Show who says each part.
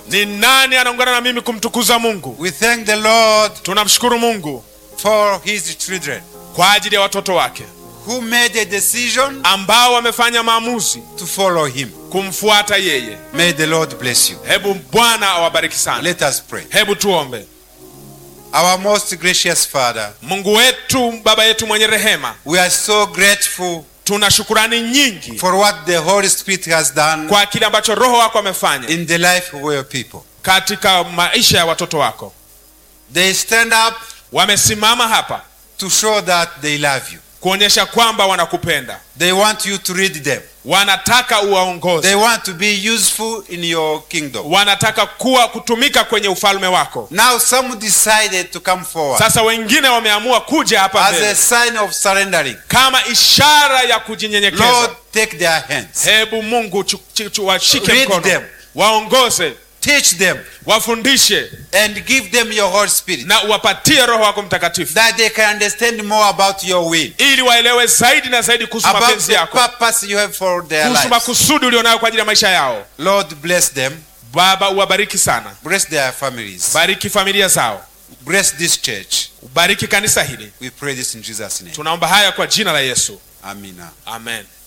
Speaker 1: ni nani anaungana na mimi kumtukuza mungu
Speaker 2: We thank the Lord
Speaker 1: tunamshukuru mungu
Speaker 2: for his children
Speaker 1: kwa ajili ya watoto wake
Speaker 2: who made a decision
Speaker 1: ambao wamefanya maamuzi
Speaker 2: to follow him.
Speaker 1: kumfuata yeye
Speaker 2: May the Lord bless you.
Speaker 1: hebu bwana awabariki sana
Speaker 2: Let us pray.
Speaker 1: hebu tuombe
Speaker 2: Our most gracious Father,
Speaker 1: mungu wetu baba yetu mwenye rehema
Speaker 2: we are so grateful
Speaker 1: tuna shukurani nyingi
Speaker 2: for what the Holy Spirit has done
Speaker 1: kwa kile ambacho roho wako amefanya
Speaker 2: in the life of your people.
Speaker 1: katika maisha ya watoto wako
Speaker 2: They stand up
Speaker 1: wamesimama hapa
Speaker 2: to show that they love you.
Speaker 1: kuonyesha kwamba wanakupenda
Speaker 2: They want you to read them.
Speaker 1: wanataka
Speaker 2: They
Speaker 1: uwaongoze
Speaker 2: want to be useful in your kingdom.
Speaker 1: wanataka kuwa kutumika kwenye ufalme wako
Speaker 2: Now some decided to come forward
Speaker 1: sasa wengine wameamua kuja hapa
Speaker 2: as a
Speaker 1: mbele
Speaker 2: sign of surrendering.
Speaker 1: kama ishara ya kujinyenyekeza
Speaker 2: Lord, take their hands.
Speaker 1: hebu mungu chu- chu- chu- washike
Speaker 2: Lead
Speaker 1: mkono
Speaker 2: them.
Speaker 1: waongoze
Speaker 2: Teach them
Speaker 1: wafundishe
Speaker 2: and give them your Holy Spirit
Speaker 1: na uwapatie roho wako mtakatifu
Speaker 2: that they can understand more about your will,
Speaker 1: ili waelewe zaidi na zaidi kuhusu
Speaker 2: about
Speaker 1: mapenzi
Speaker 2: the
Speaker 1: yako
Speaker 2: purpose you have for their
Speaker 1: kuhusu
Speaker 2: lives.
Speaker 1: makusudi ulionayo kwa ajili ya maisha yao
Speaker 2: Lord, bless them.
Speaker 1: baba uwabariki sana
Speaker 2: Bless their families.
Speaker 1: bariki familia zao
Speaker 2: Bless this church.
Speaker 1: ubariki kanisa hili
Speaker 2: We pray this in Jesus' name.
Speaker 1: tunaomba haya kwa jina la yesu
Speaker 2: Amina.
Speaker 1: amen